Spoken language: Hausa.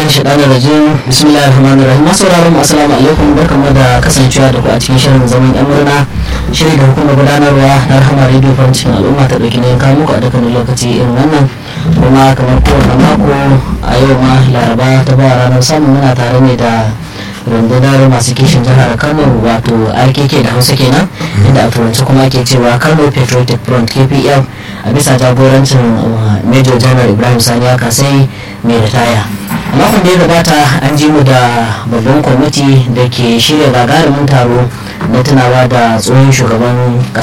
billahi shaɗanar rajim bismillahir rahmanir rahim masu sauraron mu assalamu alaikum barkamu da kasancewa da ku a cikin shirin zaman yan murna shiri da hukumar gudanarwa na rahama radio farin cikin al'umma ta ɗauki ne kawo muku a dukkanin lokaci irin wannan kuma kamar kowane mako a yau ma laraba ta ba ranar samun muna tare ne da rundunar masu kishin jihar kano wato rkk da hausa kenan inda a turanci kuma ake cewa kano patriotic front kpf a bisa jagorancin major general ibrahim sani aka sai mai ritaya a makon da ya gabata an ji mu da babban kwamiti da ke shirya gagarumin taro na tunawa da tsohon shugaban